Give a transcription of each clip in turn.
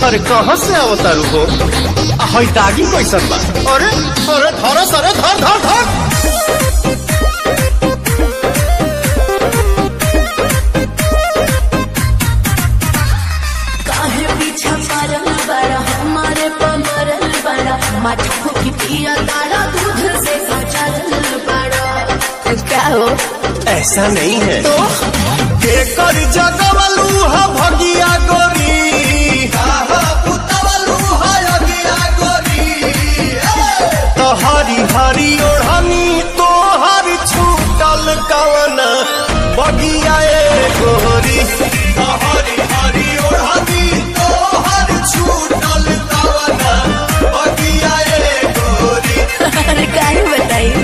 अरे कहाँ से अवतारू हो हई दागी कैसन बा अरे अरे धर सरे धर धर धर काहे पीछा पड़ल बड़ा हमारे पमरल बड़ा मटको की पिया तारा दूध से सचल बड़ा क्या हो ऐसा नहीं है तो केकर जगवलू हा भगिया गोरी काहा पुतवलू हा अगिया गोरी तो हरी हरी ओढ़नी तो हर छूटल कवन बगिया ए गोरी तो हरी हरी ओढ़नी तो हर छूटल कवन बगिया ए गोरी अरे काहे बताई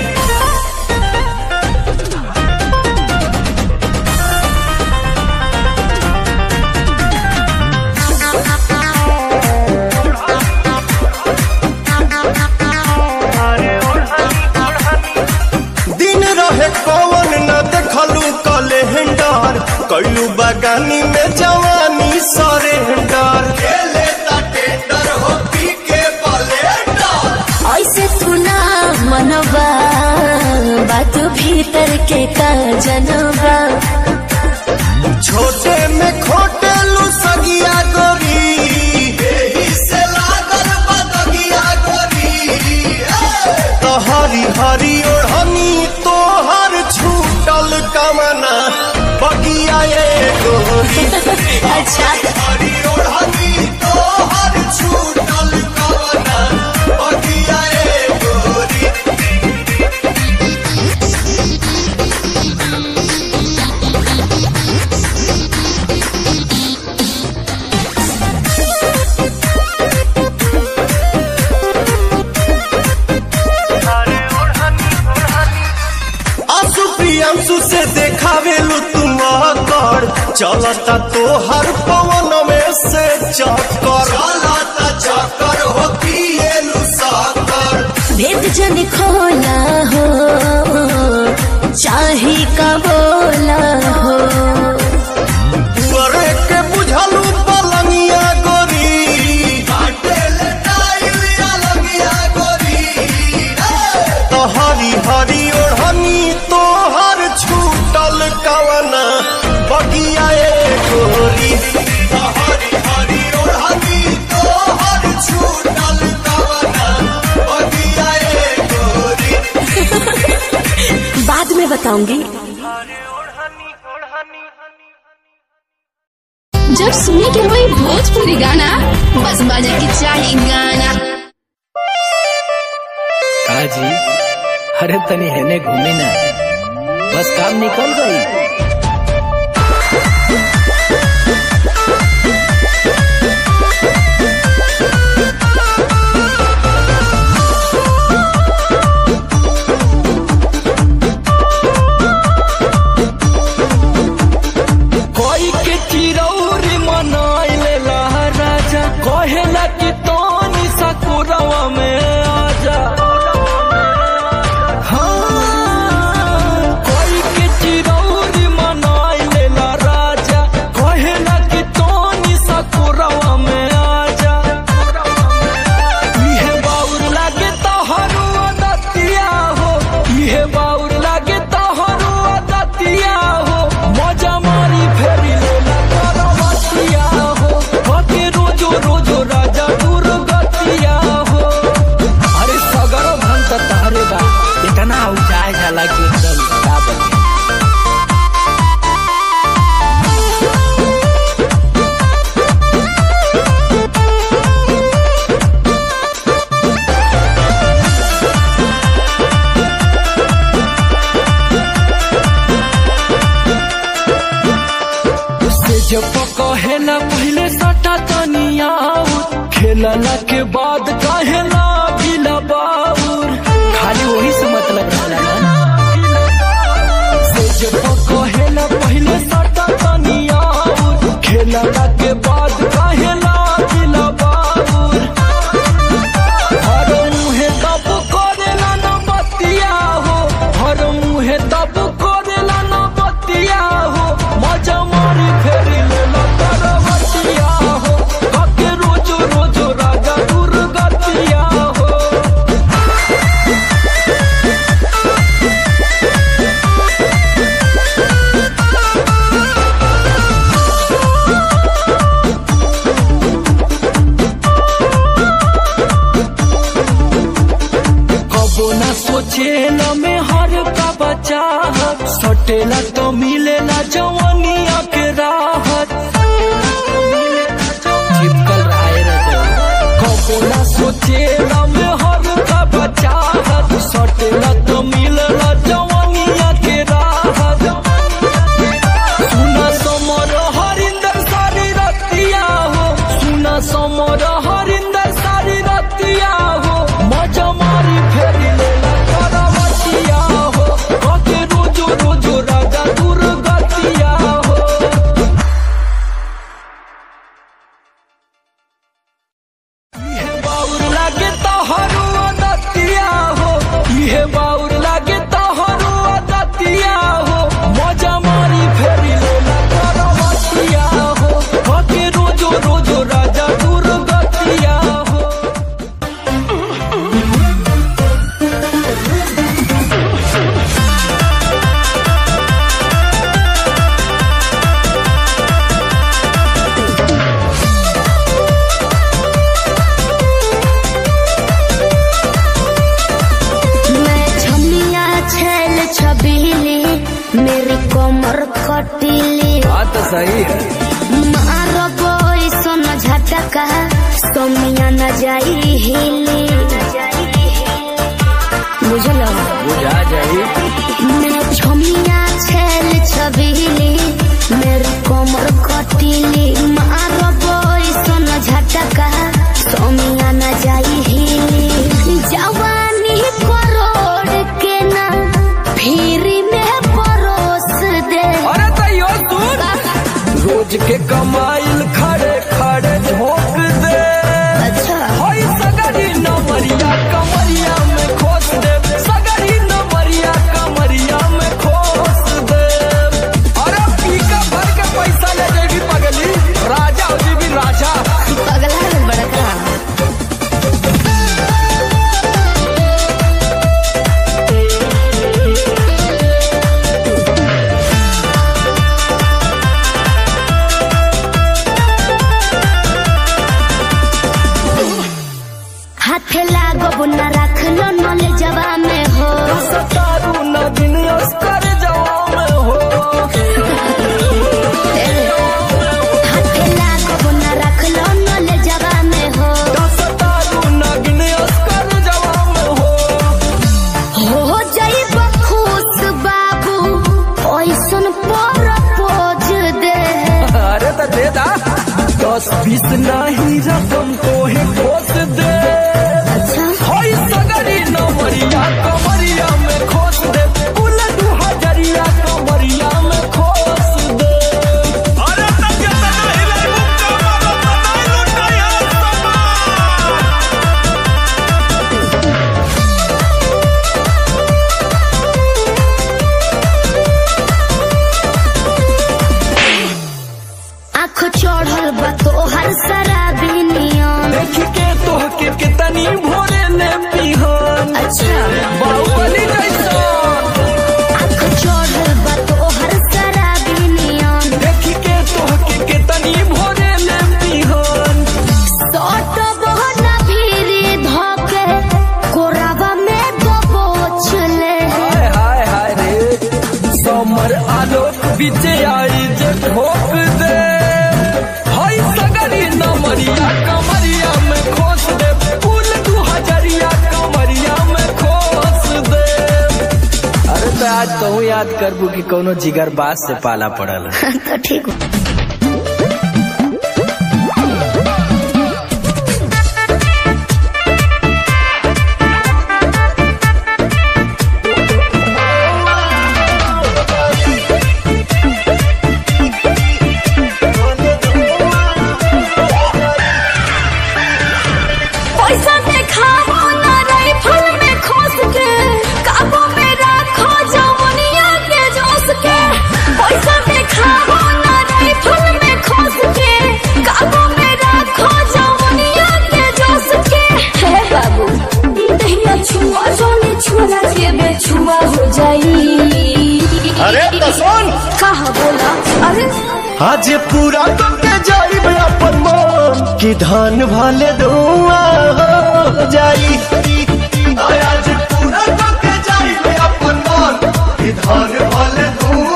दिन रहे कौन न देखलू कैलेंडर कैलू बगानी में जवानी सरेंडर खेले टेंडर हो पी के बलेंडर ऐसे तू ना मनवा बात भीतर के का जनवा छोटे में खोटे लू सगिया गोरी एही से लागल बदगिया गोरी तो हरी हरी ओढ़नी तो हर छूटल कमना बगिया ए गोरी अच्छा हरी ओढ़नी तो हर छूटल कमना बगिया ए गोरी आंसू प्रियांशु से देखावेलू तुम कर चलता तो हर पवन में से चक्कर चलता चक्कर हो पिएलू साकर भेद जन खोला हो चाहे का बोला हो तुअरे के बुझलू पलंगिया गोरी काटेल टाइल अलगिया गोरी तो हरी हरी ओढ़नी तो हर छूटल कवना बगिया ए गोरी तो हरी हरी ओढ़नी तो हर छूटल कवना बगिया ए गोरी बाद में बताऊंगी जब सुने के होई भोजपुरी गाना बस बजे के चाही गाना का जी अरे तनी हेने घूमे ना बस काम निकल गई कोई के चिरौरी मनाइले राजा कहेला कि तोनी सकुरवा में आजा हाँ, कोई के चिरौरी मनाइले राजा कहेला कि तोनी सकुरवा में आजा इहे बाउर लागे तोहरो दतिया हो इहे बाउर लागे तोहरो दतिया हो मजा मारी फेरी लेला करवतिया हो बाकी रोजो रोजो राजा दुर्गतिया हो अरे सगरो भन त तहरे बा इतना उजाए जाला कि एकदम का बने से जब कहेला पहले सटा तनिया खेलला के बाद कहेला गिला बाउर खाली वही से मतलब रहला ना से जब कहेला पहले सटा तनिया खेलला के बाद कहेला गिला बाउर हर मुहे तब करेला न बतिया हो हर मुहे तब करेला न बतिया हो मजा मारी फेरी लेला करवतिया हो कके रोज सटेला तो मिलेला जवानिया के राहत चिपकल रहे रहे कपोला सोचेला में हर का बचाहत सटेला तो मिलेला जवानिया के राहत सुना समर हरिंदर सारी रतिया हो सुना समर हरिंदर सारी रतिया हो मजा मारी फेरी लेला करवतिया हो ओके रोजो रोजो राजा दुर्गतिया हो इहे बाउर लागे तोहरो दतिया हो इहे बाउर लागे तोहरो दतिया हो मजा मारी फेरी लेला करवतिया हो ओके रोजो रोजो राजा दुर्गतिया हो मैं छमिया छल छबीली मेरी कोमर कटीली बात तो सही है मारो बोई सोन झटका सोमिया न जाई हिली बुझलो बुझा जाई मैं छमिया छल छबीली मेरी कोमर कटीली मारो बोई सोन झटका सोमिया न जाई हिली जवानी करोड़ के ना फिरी में परोस दे अरे तैयो दूर रोज के कमाइल खड़े खड़े झोंक दे अच्छा होई सगरी नमरिया कमरिया में खोस दे सगरी नमरिया कमरिया में खोस दे अरे पीका भर के पैसा ले जेबी पगली राजा हो जेबी राजा पगला है बड़का हाथ लागो न रख लो नले जवा में हो सतारू न दिन अस्कर जवा में हो हाथ लागो न रख लो नले जवा में हो सतारू न दिन अस्कर जवा में हो हो जाई खुश बाबू ओइसन पर पोज दे अरे तो दे दा दस बीस नहीं रकम को है खोस दे अच्छा होई सगरी नमरिया कमरिया में खोस दे कुल दू हजरिया कमरिया में खोस दे अरे तो कितना हिलाई मुक्का मारो तो नहीं लुटाया आँख चढ़ल बा तोहर शराबी नियम देख के तोह के कितनी भोरे ने पिहन अच्छा बाहुबली जैसा आँख चढ़ल बा तोहर शराबी नियम देख के तोह के कितनी भोरे ने पिहन सट बहना भीरी धोके कोरावा में दबोच ले हाय हाय हाय रे समर आलोक बीच आई जे ठोक दे हाय सगरी नमरिया कमरिया में खोस दे फूल दू हजरिया कमरिया में खोस दे अरे तो आज कहूँ याद करबू कि कोनो जिगर बात से पाला पड़ल तो ठीक हो पैसा देखाओ ना राइफल में खोस के काबू में रखो जवनिया के जोश के पैसा देखाओ ना राइफल में खोस के काबू में रखो जवनिया के जोश के हे बाबू दहिया छुआ जोनी छुआ के बेछुआ हो जाई अरे तो सुन कहा बोला अरे आज पूरा करके जाई अपन मन कि धान भले धुआं हो जाई आज पूरा करके जाई अपन मन कि धान भले धुआं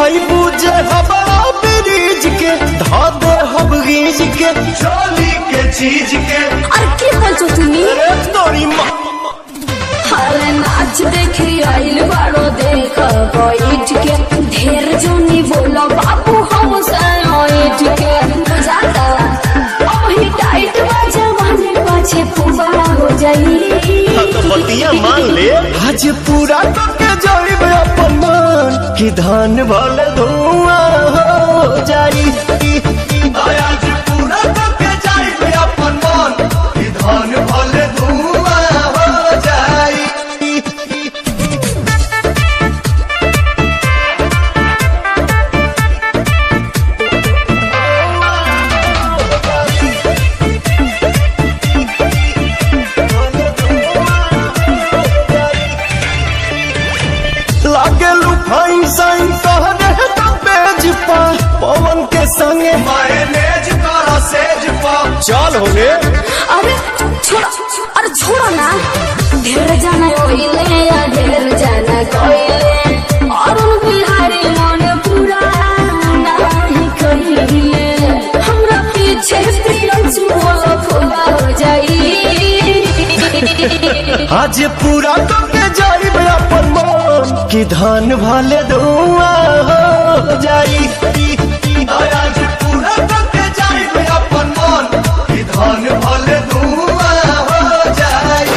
खैबू जे हवा ब्रिज के धा दे हब गीज के चोली के चीज के আর কি বলছো তুমি अरे तोरी माँ अरे नाच देखी आइल बारो देख बैठ के ढेर जोनी बोलो बाबू हम साइट के जाता अभी टाइट बाजा माने पाछे पुबारा हो जाई तो बतिया मान ले आज पूरा करके जाइब अपन मान कि धान भले धुआं हो जाई आज पूरा करके जाइब अपन मान कि धान भले धुआं हो जाई लागे लुफाइन साइन कहरे तो पेज पा पवन के संगे मायनेज करा सेज पा चल होगे अरे छोड़ा अरे छोड़ा ना ढेर जाना कोइले या ढेर जाना कोइले और उन बिहारी मन पूरा नहीं कहिले हमरा पीछे प्रियंसु बोलो फुला हो जाई आज पूरा करके जाइब अपन मान कि धान भले धुआं हो जाई आज पूरा करके जाइब अपन मान कि धान भले धुआं हो जाई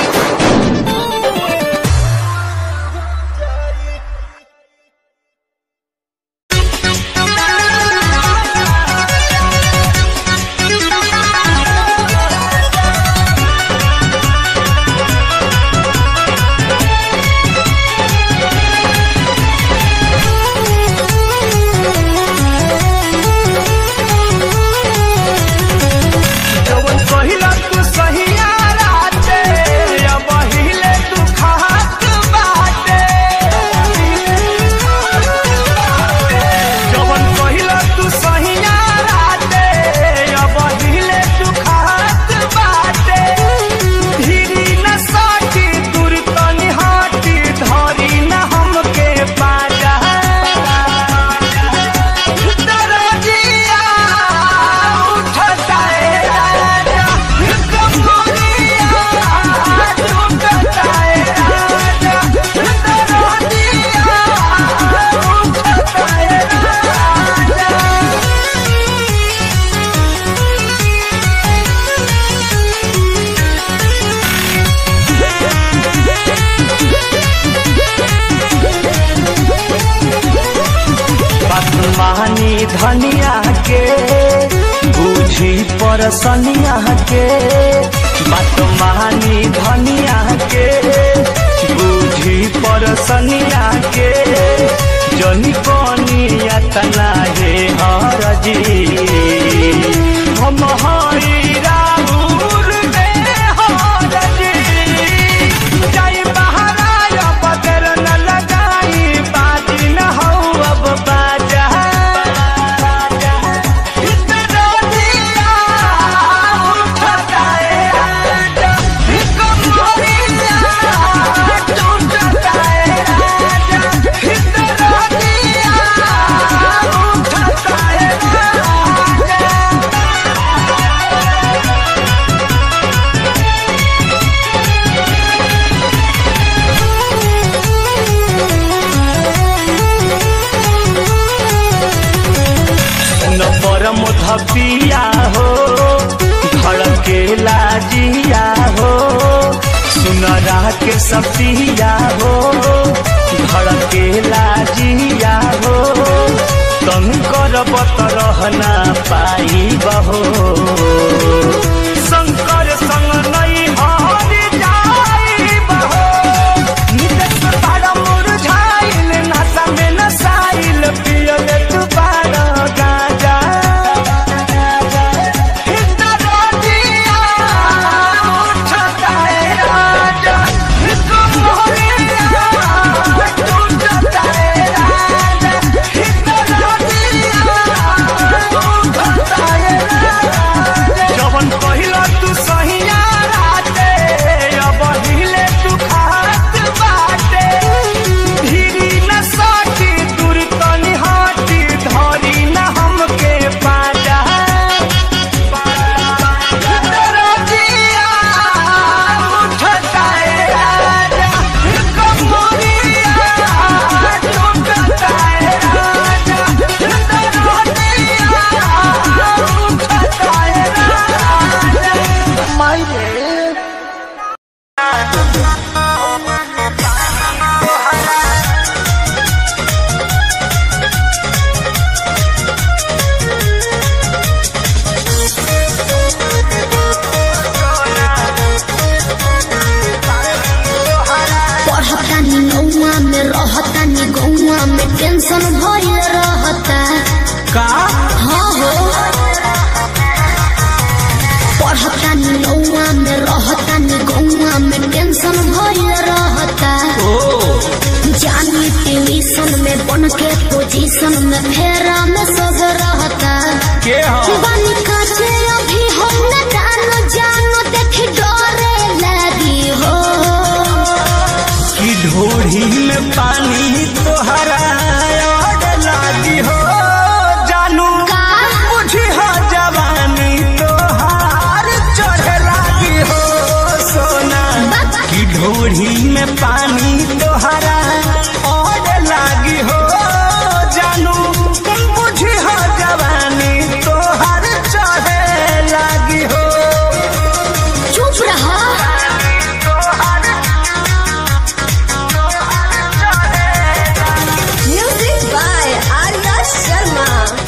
जवन पहिला तू सहिया राते अब हिले तू खात बाटे जवन पहिला तू सहिया राते अब हिले तू खात बाटे धीरी न साटी दूर तनी हाटी धरी न हमके पाजा दरजिया उठता है राजा कमरिया टूटता है राजा दरजिया उठता है राजा पद्मानी धनिया के बूझी परसनिया के पद्मानी धनिया के बूझी परसनिया के जनी कनिया तना हे हरजी हम हई राहुल दे हरजी जाई बहराया बदर न लगाई बाजी न हो अब बाजा इतना दिया उठता है राजा कमरिया टूटता है राजा इतना दिया उठता है राजा न परम धपिया हो धड़के लाजिया हो सुनरा के सपिया हो धड़के लाजिया हो तंकर बत रहना पाई बहो शंकर संग नहीं हार जाई बहो निदेश बड़ा मुरझाइल नशा में नसाइल पियल तू बड़ा गाजा हिंदरा दिया उठता है राजा कमरिया टूटता है राजा हिंदरा दिया उठता है राजा जवन कही गौआ में टेंशन भइल रहता का हाँ हो पढ़तानी गौआ में रहतानी गौआ में टेंशन भइल रहता ओ जानी ट्यूशन में बन के पोजीशन में फेरा में सब रहता के हो बनी काचे अभी हम न जानो जानो देख डरे लगी हो कि ढोढ़ी में पानी तोहरा और लागी हो जानू का? बुझी हो जवानी तोहार चढ़े लागी हो सोना कि ढोढ़ी में पानी तोहरा और लागी हो जानू बुझी हो जवानी तोहार चढ़े लागी हो चुप रहा म्यूजिक बाय आर्या शर्मा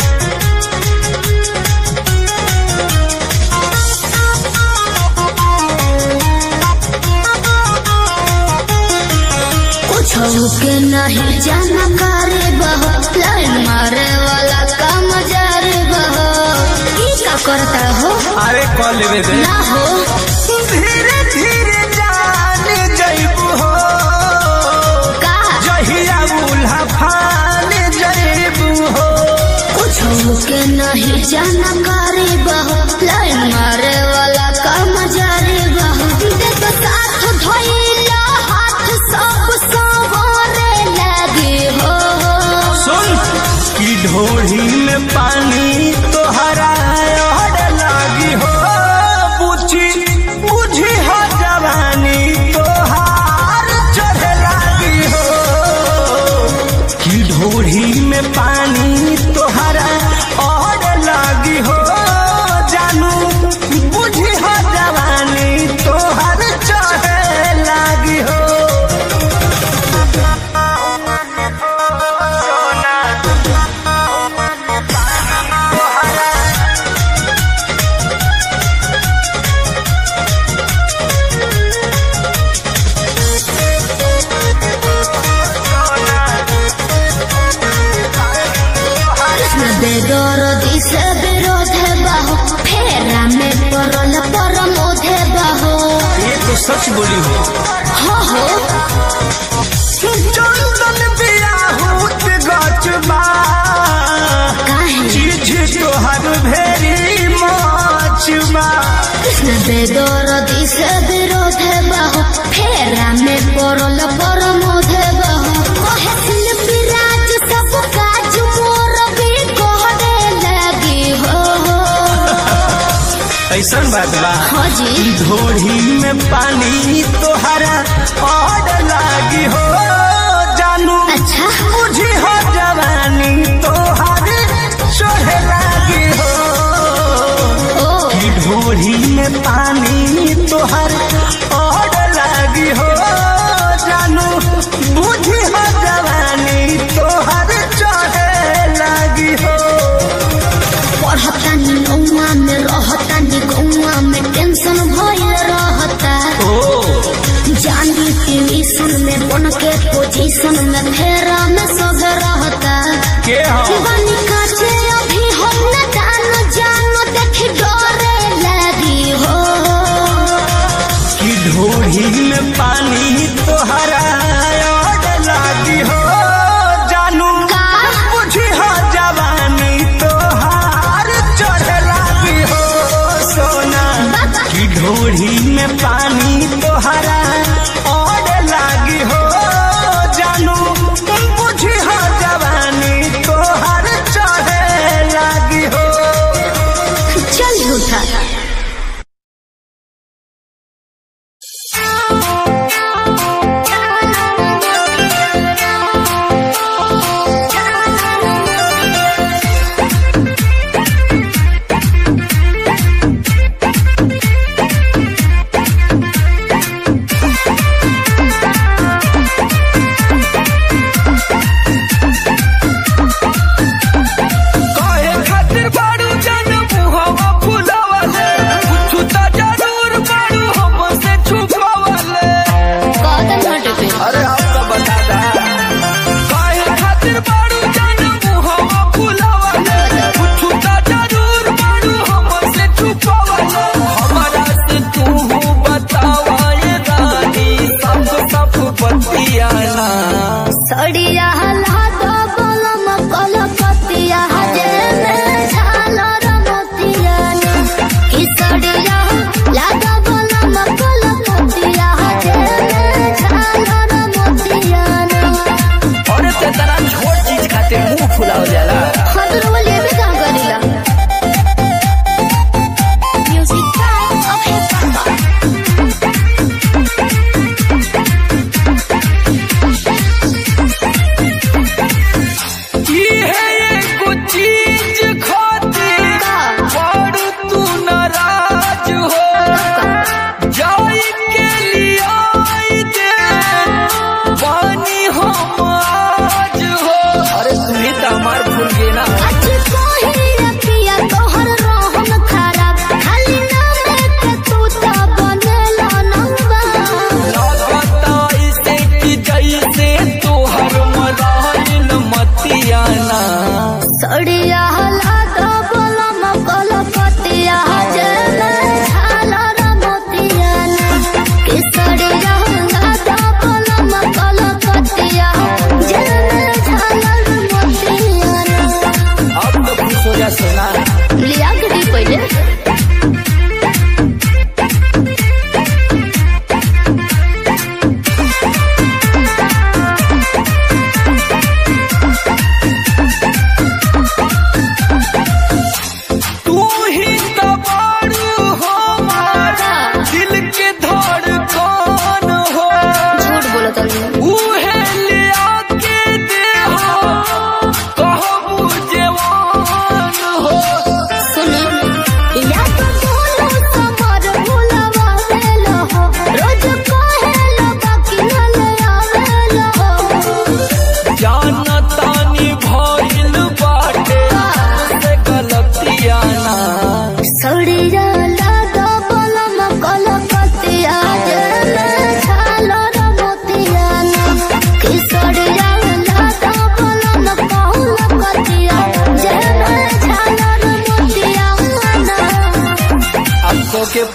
कुछ के नहीं जानकारी बहो लाइन मारे वाला काम जारी बहो की का करता हो अरे कॉल लेवे दे ना हो धीरे धीरे जान जइबू हो का जहिया बुल्हा फान जइबू हो कुछ के नहीं जानकारी बहो लाइन मारे वाला काम जारी बहो देख साथ धोइला हाथ सब सवारे लगे हो सुन कि ढोढ़ी में पानी तोहरा और लागी हो बुझी बुझी हो जवानी तोहार चढ़े लागी हो कि ढोढ़ी में पानी तोहरा और लागी हो जानू बुझी हो जवानी तोहर चढ़े लागी हो कृष्ण बेदरदी से विरोध बहो फेरा में परल परमोध बहो ये तो सच बोली हो हो हो चंदन बियाहूत गचबा काहे चीज तोहर भेरी मचबा कृष्ण बेदरदी से विरोध बहो फेरा में परल परमोध बहो कहे शिल्पी राज सब काज मोर भी कहने लगी हो ऐसन बात बा हाँ जी ढोढ़ी में पानी तोहरा और लागी हो जानू अच्छा बुझी हो जवानी तोहर चढ़े लागी हो ओ कि ढोढ़ी में पानी तोहर और लागी हो जानू बुझी हो जवानी तोहर चढ़े लागी हो पढ़तानी गौआ में रहतानी गौआ में टेंशन भइल रहता ओ जानी ट्यूशन में बन के पोजीशन में फेरा में सब रहता के हो बनी काचे अभी हम न जानो जानो देख डरे लगी हो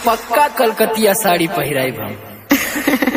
पक्का कलकतिया साड़ी पहिराई हम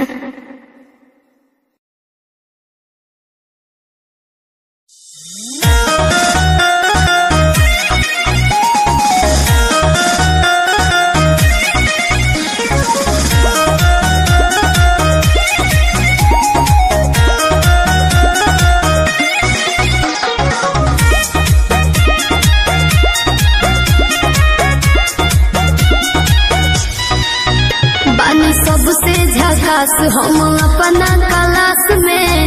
बानी सबसे झकास हम अपना क्लास में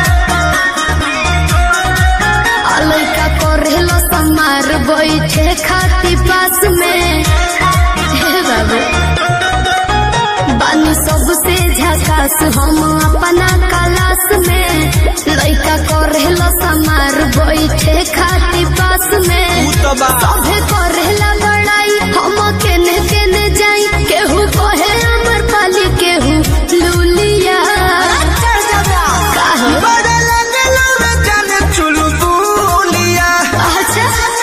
आ लइका करेलो समार बैठे खाती पास में हे बाबू बानी सबसे झकास हम अपना क्लास में लइका करेलो समार बैठे खाती पास में सभे करेला बड़ाई हम केने केने जाई केहू कहे अमर पाली केहू लुलिया काहे? अच्छा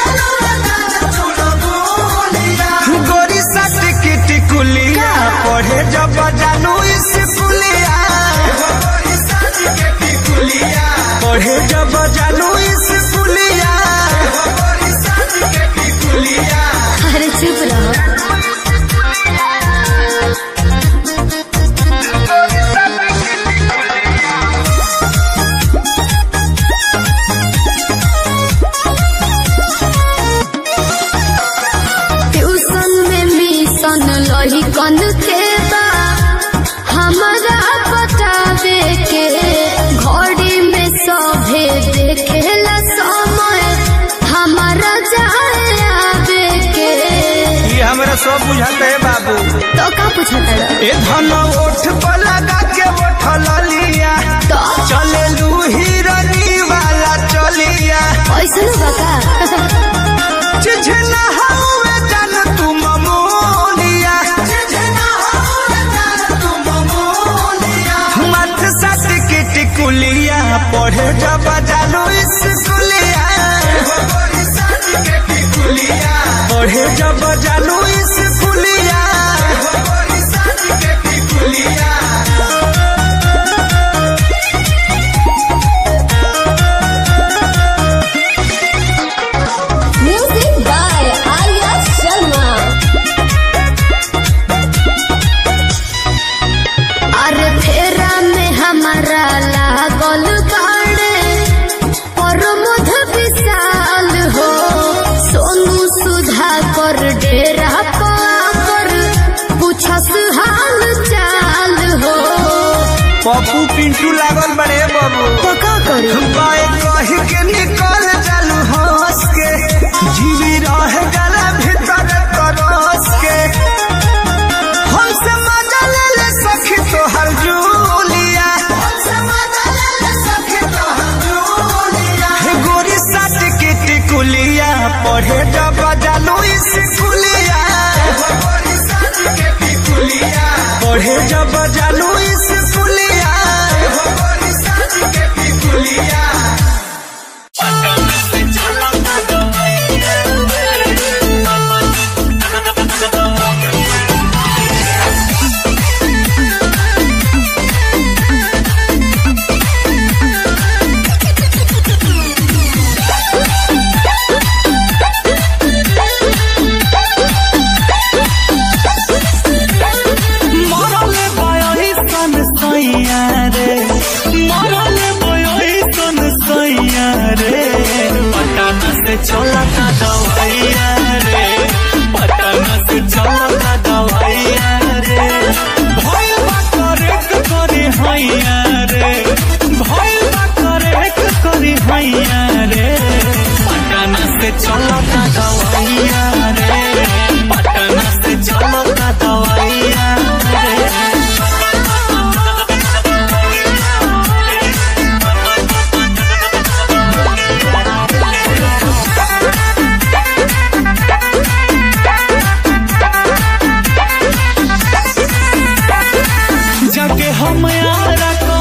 गोरी सट की टिकुलिया पढ़े जब जानू स्कूलिया पढ़े जब जानू स्कूलिया अरे चुप रहो ट्यूशन में मिशन लही कन के बा हमारा बतावे के घड़ी में सभे देखेला समय हमारा जाए आवे के ये हमरा सब बुझाते है बाबू तो का पूछता रहा ए धन ओठ पर लगा के ओठ लिया तो चले लू हिरनी वाला चलिया ऐसा ना बता चिझना हवे जान तू ममोलिया चिझना हवे जान तू ममोलिया मत सट के टिकुलिया पढ़े जब जानू स्कूलिया पढ़े जब जानू स्कूलिया म्यूजिक बाय आर्या शर्मा अरे फेरा में हमारा लागल गाड़े और मध विशाल हो सोनू सुधा कर डेरा पर पूछस हाल चाल हो पप्पू पिंटू लागल बड़े बाबू तो का करी बाए कही के निकल जालू हंस के जीवी रह गला भीतर तरस के हमसे मजा ले ले सखी तो हर जूलिया हे गोरी साट के टिकुलिया पढ़े जब जालू स्कूलिया पढ़े जब जालू स्कूलिया मरले बयही सन सैया रे मरले बयही सन सैया रे पटना से चलता दवाइया रे पटना से चलता दवाइया रे भइल बा करेक करे हैया रे भइल बा करेक करे हैया रे पटना से चलता दवाइया रे पटना से चलता दवाइया रे जाके हम यारा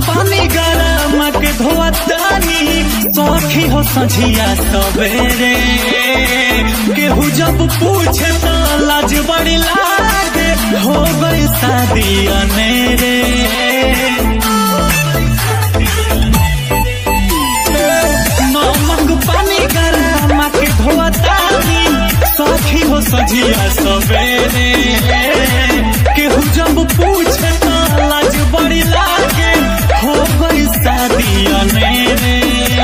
पानी गरम के धोतानी सखी हो सझिया सवेरे केहू जब पूछे तो लाज बड़ी लागे हो गई शादी अनेरे नमक पानी गरम के धोतानी सखी हो सझिया सवेरे केहू जब पूछे तो लाज बड़ी लागे हो गई शादी अनेरे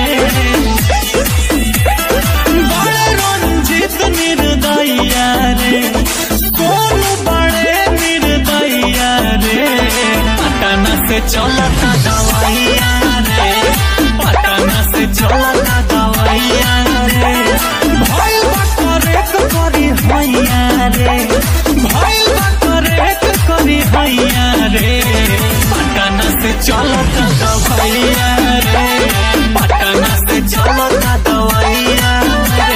बड़े रंजित निर्दया रे कौन बड़े निर्दया रे पटना से चलता दवाइया रे पटना से चलता दवाइया रे भइल बा करेक करी हैया रे भइल बा करेक करी हैया रे पटना से चलता दवाइया रे पटना से चलता दवाइया रे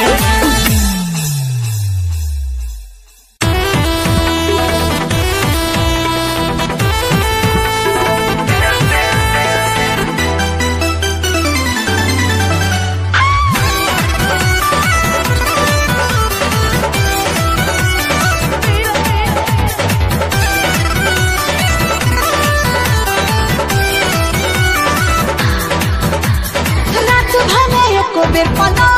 रात भले एको बेर पलंग